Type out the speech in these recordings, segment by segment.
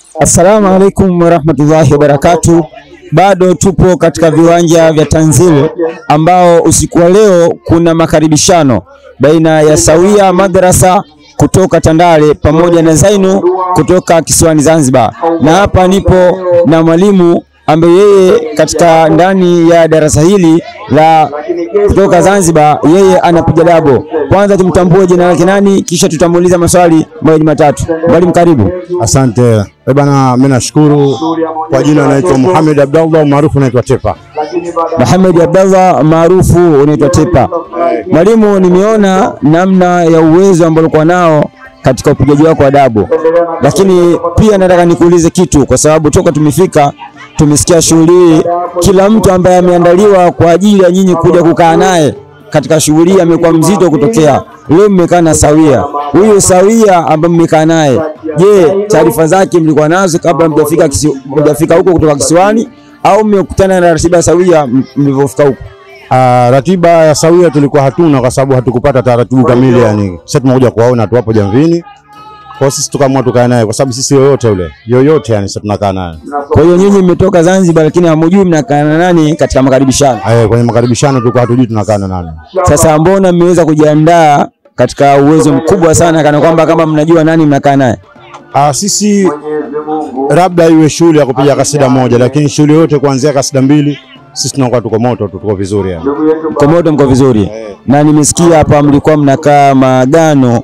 Assalamu alaikum warahmatullahi wabarakatuh. Bado tupo katika viwanja vya Tanzil ambao usiku wa leo kuna makaribishano baina ya Sawia Madrasa kutoka Tandale pamoja na Zainu kutoka kisiwani Zanzibar, na hapa nipo na mwalimu ambaye yeye katika ndani ya darasa hili la kutoka Zanzibar, yeye anapiga dabo. Kwanza tumtambue jina lake nani, kisha tutamuuliza maswali mawili matatu. Mwalimu, karibu. Asante eh bana, mimi nashukuru. Kwa jina naitwa Muhammad Abdallah maarufu naitwa Tepa. Muhammad Abdallah maarufu unaitwa Tepa. Mwalimu, nimeona namna ya uwezo ambao ulikuwa nao katika upigaji wako wa dabo, lakini pia nataka nikuulize kitu, kwa sababu toka tumefika tumesikia shughuli hii, kila mtu ambaye ameandaliwa kwa ajili ya nyinyi kuja kukaa naye katika shughuli hii amekuwa mzito kutokea. Leo mmekaa na Sawia, huyo Sawia ambaye mmekaa naye, je, taarifa zake mlikuwa nazo kabla mjafika kisi, mjafika huko kutoka kisiwani au mmekutana na ratiba ya Sawia m- mlivyofika huko? Ah, ratiba ya Sawia tulikuwa hatuna kwa sababu hatukupata taratibu kamili, yani sasa tumekuja kuwaona tu hapo Jamvini. Kwa hiyo sisi tukaamua tukae naye kwa sababu sisi yoyote yule yoyote, yani sasa tunakaa naye Kwa hiyo nyinyi mmetoka Zanzibar, lakini hamujui mnakaa na nani katika makaribishano. Eh, kwenye makaribishano tulikuwa hatujui tunakaa na nani. Sasa mbona mmeweza kujiandaa katika uwezo mkubwa sana, kana kwamba kama mnajua nani mnakaa naye? Ah, sisi labda iwe shule ya kupiga kasida moja, lakini shule yote kuanzia kasida mbili sisi tunakuwa tuko moto tu, tuko vizuri yani. Mko moto, mko vizuri. Na nimesikia hapa mlikuwa mnakaa maagano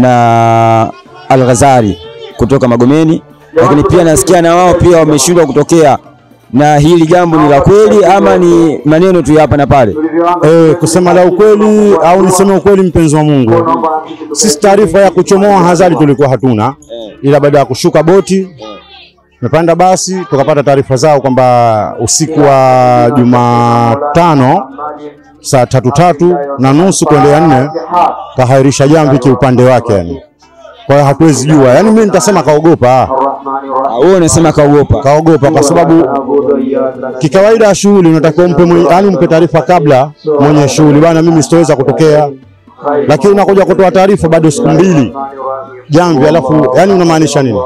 na Al-Ghazali kutoka Magomeni, lakini pia nasikia na wao pia wameshindwa kutokea. Na hili jambo ni la kweli ama ni maneno tu ya hapa na pale? Eh, kusema la ukweli au niseme ukweli, mpenzi wa Mungu, sisi taarifa ya kuchomoa Hazari tulikuwa hatuna, ila baada ya kushuka boti tumepanda basi tukapata taarifa zao kwamba usiku wa Jumatano saa tatu tatu na nusu kuendea nne kahairisha jamvi kiupande wake yani. Kwa hiyo hatuwezi jua, yani mimi nitasema kaogopa, Ah, Wewe unasema kaogopa. kaogopa kwa sababu kikawaida ya shughuli unatakiwa umpe mwenye, yani umpe taarifa kabla mwenye shughuli, bana, mimi sitoweza kutokea, lakini unakuja kutoa taarifa bado siku mbili jamvi, alafu yani unamaanisha nini?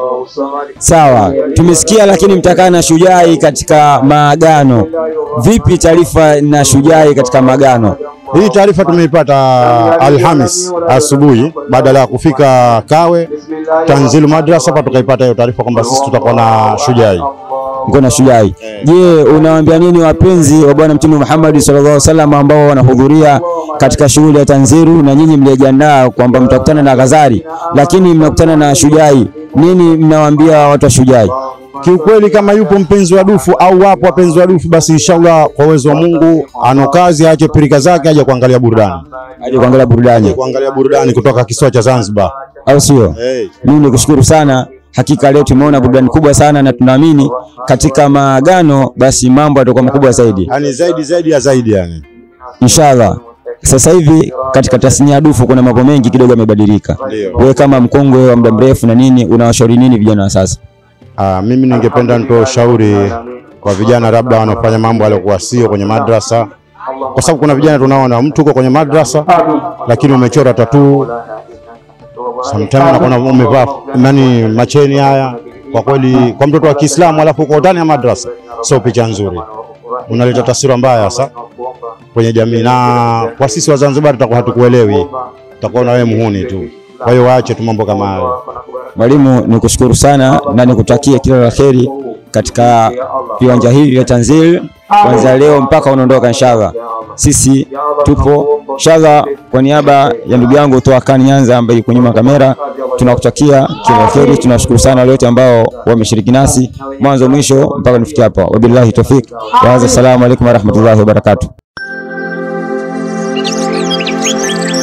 Sawa, tumesikia lakini mtakaa na Shujai katika maagano. Vipi taarifa na Shujai katika maagano? Hii taarifa tumeipata Alhamis asubuhi baada ya kufika Kawe Tanzilu Madrasa, hapa tukaipata hiyo taarifa kwamba sisi tutakuwa na Shujai. Mko na Shujai. Je, unawaambia nini wapenzi wa Bwana Mtume Muhammad sallallahu alaihi wasallam ambao wanahudhuria katika shughuli ya Tanziru na nyinyi mlijiandaa kwamba mtakutana na Ghazali lakini mnakutana na Shujai? Nini mnawaambia watu wa Shujai? Kiukweli, kama yupo mpenzi wa dufu au wapo wapenzi wa dufu, basi inshallah kwa uwezo wa Mungu ano kazi, aache pirika zake, aje kuangalia burudani, Aje kuangalia burudani, kuangalia burudani kutoka kisiwa cha Zanzibar. au sio? Hey. Mimi nikushukuru sana. Hakika leo tumeona burudani kubwa sana, na tunaamini katika maagano basi mambo yatakuwa makubwa zaidi Yani zaidi zaidi ya zaidi yani. inshallah. Sasa hivi katika tasnia ya dufu kuna mambo mengi kidogo yamebadilika. Ndio. Wewe kama mkongwe wa muda mrefu na nini, unawashauri nini vijana wa sasa? Ah, mimi ningependa nitoe ushauri kwa vijana labda wanaofanya mambo yaliyokuwa sio kwenye madrasa, kwa sababu kuna vijana tunaona mtu uko kwenye madrasa lakini umechora tatuu, sometimes unakuwa umevaa nani macheni haya. Kwa kweli, kwa mtoto wa Kiislamu alafu uko ndani ya madrasa, sio picha nzuri, unaleta taswira mbaya sasa kwenye jamii, na kwa sisi wa Zanzibar tutakuwa hatukuelewi, tutakuwa na wewe muhuni tu. Kwa hiyo waache tu mambo kama hayo. Mwalimu, nikushukuru sana na nikutakie kila la kheri katika viwanja hivi vya Tanzil kuanzia leo mpaka unaondoka inshallah. Sisi tupo inshallah. Kwa niaba ya ndugu yangu Toa Khan Nyanza ambaye yuko nyuma ya kamera, tunakutakia kila la kheri. Tunashukuru sana wale wote ambao wameshiriki nasi mwanzo mwisho mpaka tufikia hapa. Wabillahi tawfik wa hadha, assalamu alaikum warahmatullahi wabarakatuh.